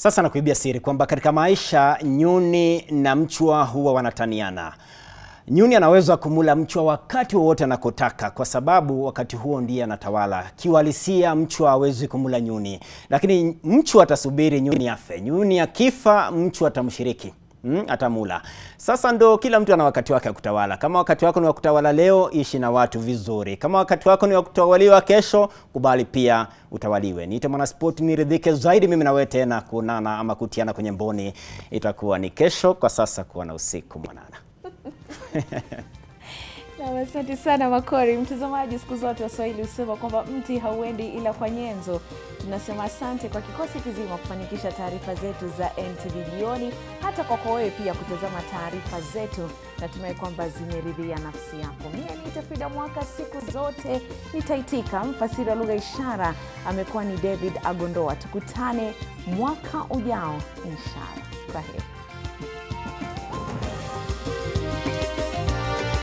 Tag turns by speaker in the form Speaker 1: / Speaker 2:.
Speaker 1: Sasa nakuibia siri kwamba katika maisha nyuni na mchwa huwa wanataniana. Nyuni anaweza kumula mchwa wakati wowote anakotaka, kwa sababu wakati huo ndiye anatawala. Kiuhalisia mchwa hawezi kumula nyuni, lakini mchwa atasubiri nyuni afe. Nyuni akifa, mchwa atamshiriki Mm, atamula. Sasa ndo kila mtu ana wakati wake wa kutawala. Kama wakati wako ni wa kutawala leo, ishi na watu vizuri. Kama wakati wako ni wa kutawaliwa kesho, kubali pia utawaliwe. Niite mwanaspoti niridhike zaidi mimi na wewe tena kuonana ama kutiana kwenye mboni itakuwa ni kesho. Kwa sasa kuwa na usiku mwanana.
Speaker 2: Na asante sana Makori. Mtazamaji, siku zote Waswahili husema kwamba mti hauendi ila kwa nyenzo. Tunasema asante kwa kikosi kizima kufanikisha taarifa zetu za NTV jioni, hata kwako wewe pia kutazama taarifa zetu. Natumai kwamba zimeridhia nafsi yako. Mie niite Frida Mwaka, siku zote nitaitika. Mfasiri wa lugha ishara amekuwa ni David Agondoa. Tukutane mwaka ujao inshallah. Kwa heri.